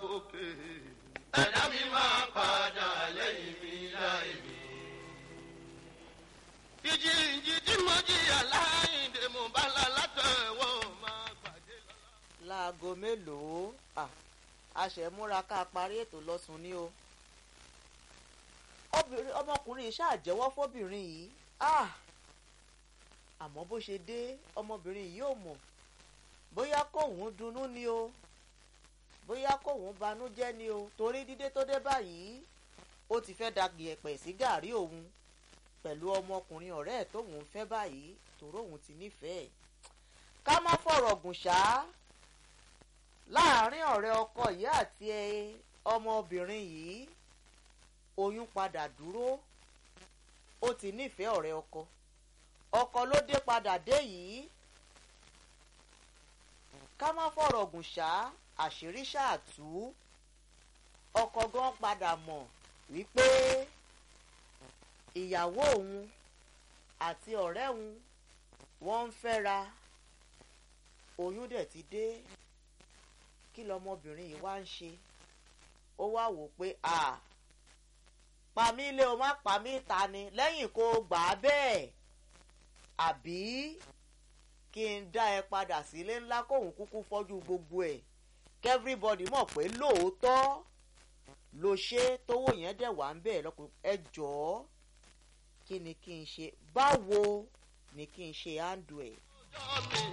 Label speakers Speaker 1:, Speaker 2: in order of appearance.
Speaker 1: fòkè. ẹ̀dá mi máa padà lẹ́yìn mi láì mi. ìjì ìjì tí mo jìyà láìndé mo bá la látẹ̀wọ́ máa gbàdé lọ́la.
Speaker 2: láago mélòó à a ṣẹ̀ múra ká parí ètò lọ́sùn ní o obìnrin ọmọkùnrin yìí ṣàjẹ́wọ́ fóbìnrin yìí ah àmọ́ bó ṣe dé ọmọbìnrin yìí ò mọ̀ bóyá kóun dunnú ni o bóyá kóun banújẹ́ ni o torí dídé tó dé báyìí ó ti fẹ́ da gìẹ̀pẹ̀ sí gàrí òun pẹ̀lú ọmọkùnrin ọ̀rẹ́ ẹ̀ tóun fẹ́ báyìí torí òun ti nífẹ̀ẹ́ ká má fọ̀rọ̀ gùn ṣá láàárín ọ̀rẹ́ ọkọ yìí àti ọmọbìnrin yìí oyún padà dúró ó ti nífẹ̀ẹ́ ọ̀rẹ́ ọkọ ọkọ ló dé padà dé yìí ká má fọ̀rọ̀ gùn ṣá àṣírí ṣáàtú ọkọ gan padà mọ̀ wípé ìyàwó òun àti ọ̀rẹ́ òun wọ́n ń fẹ́ra oyún dẹ̀ ti dé kí lọmọbìnrin yìí wá ń ṣe ó wá wò pé à pàmí ilé o má pàmí ìta ni lẹ́yìn kó o gbà á bẹ́ẹ̀ àbí kí n dá ẹ padà sílé ńlá kóun kúkú fọ́jú gbogbo ẹ̀ kẹ́fíríbọ̀dì mọ̀ pé lóòótọ́ ló ṣe tówó yẹn dẹ̀ wá ń bẹ̀ lọ́kùnrin ẹ jọ̀ọ́ kí ni kí n ṣe báwo ni kí n ṣe handle ẹ̀.
Speaker 1: ọjọ́ mi